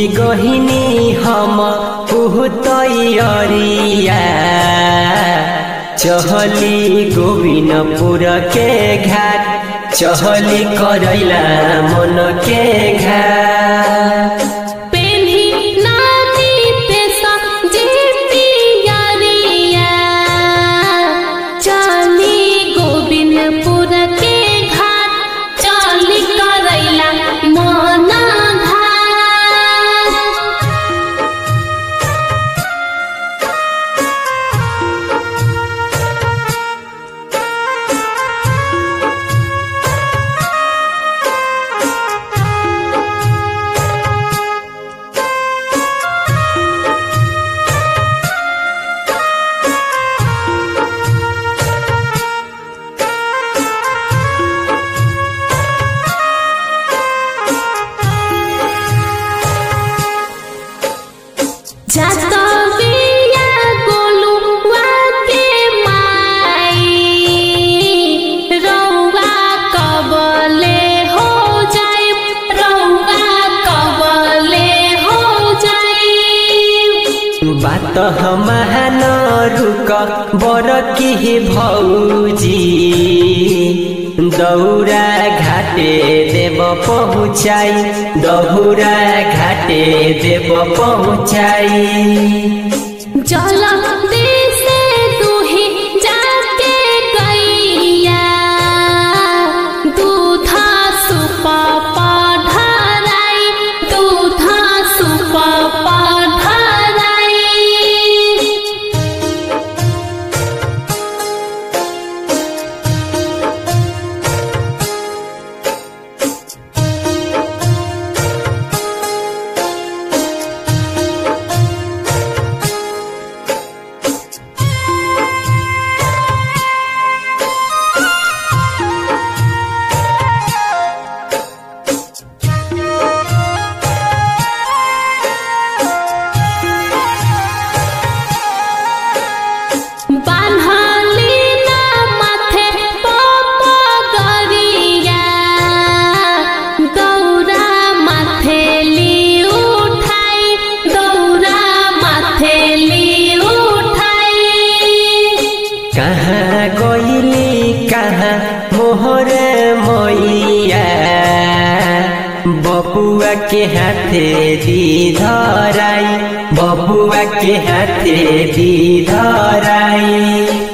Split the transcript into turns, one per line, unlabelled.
गहिनी हम तैयारिया चहली गोविनपुर के घाट चहली करैला मन के घाट
पेन्ही नानी पेसा जे पियरिया चली गोविंदपुर के घाट चली करैला मन घाट जातविया गोलुआ के माई रौआ कबले हो जाए रौआ कबले हो जाए
बात हमान रुक बर की भौजी दौरा घाटे देव पहुँचाई दौरा घाटे देव पहुँचाई
जल से दुही जाके गैया दूधा सुप पढ़राई दूधा सुप पढ़राई बान्हली ना माथे पपगरिया दौरा माथेली उठाई दौरा माथेली उठाई
कहाँ गइली कहाँ मोहर मैया बबुआ के हाथे दी धराई बबुआ के हाथे दी धराई